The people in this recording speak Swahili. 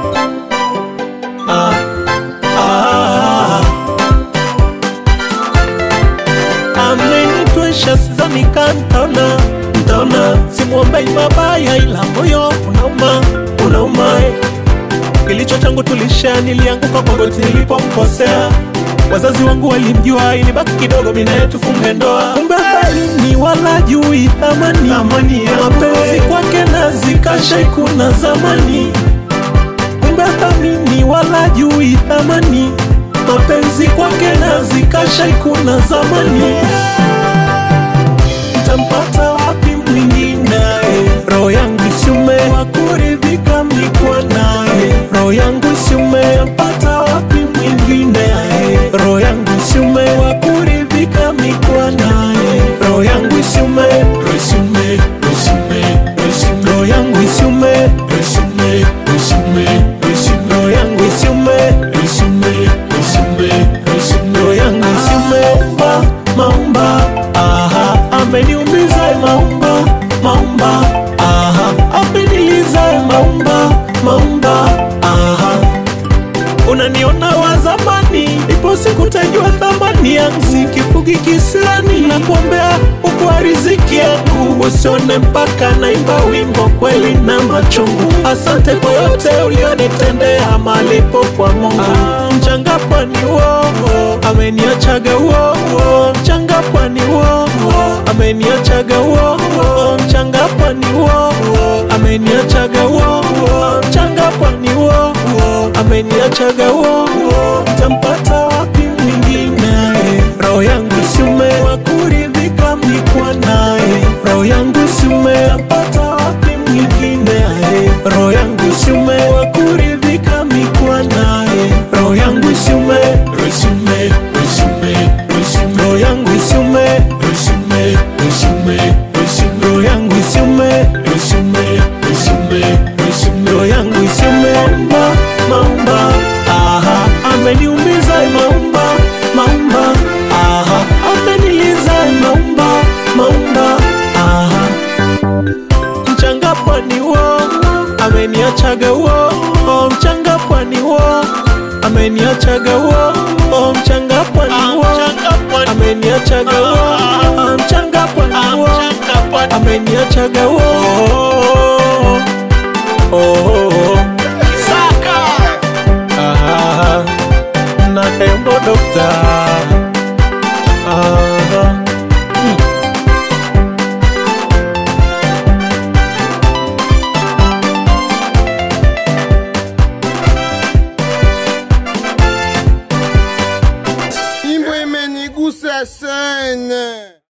ah, ah. amenitwesha sidhani ka ntaona ntaona simwombei mabaya ila moyo unauma unauma eh. kilicho changu tulisha nilianguka kwa goti nilipomkosea wazazi wangu walimjua ilibaki kidogo minaye tufunge ndoa kumbe thalini wala jui thamani mapenzi kwake na zikashai kuna zamani kumbe thamini wala jui thamani mapenzi kwake na zikashai kuna zamani ntampata wapi mwingine roho yangu isiume wakuridhika mikwa naye roho yangu isiume ntampata wapi mwingine roho yangu isiume wakuridhika mikwa naye roho yangu isiume roho isiume roho isiume roho isiume roho yangu isiume roho isiume roho isiume roho isiume roho yangu isiume roho isiume roho isiume roho isiume roho yangu isiume maumba maumba aha ameniumiza maumba maumba aha ameniliza maumba maumba aha unaniona wa zamani, ipo siku tajua thamani yangu, sikifugi kisirani na kuombea ukwa riziki yangu, usione mpaka naimba wimbo kweli na machungu. Asante kwa yote ulionitendea, malipo kwa Mungu. Mchanga pwani wowo ameniachaga wowo, mchanga pwani wowo ameniachaga wowo, mchanga pwani wowo ameniachaga wowo, mchanga pwani wowo ameniachaga wowo, tampata wapi mwingine? Roho yangu siume wakuridhika mikwa naye, roho yangu siume tampata wapi mwingine? Roho yangu siume wakuridhika mikwa naye, roho yangu siume, roho siume, roho siume, roho siume, roho yangu siume, roho siume, roho siume, roho siume, roho yangu siume, roho siume, roho siume, roho siume, roho yangu siume, maumba, maumba, aha, ameniumiza maumba, maumba, aha, ameniliza maumba, maumba, aha mchanga pwani wo ameniachaga wo oh, mchanga pwani wo ameniachaga wo oh, mchanga pwani wo ameniachaga wo oh, mchanga pwani wo ameniachaga wo oh, oh, oh. Ah, na tembo dokta ah. Nyimbo imenigusa sana.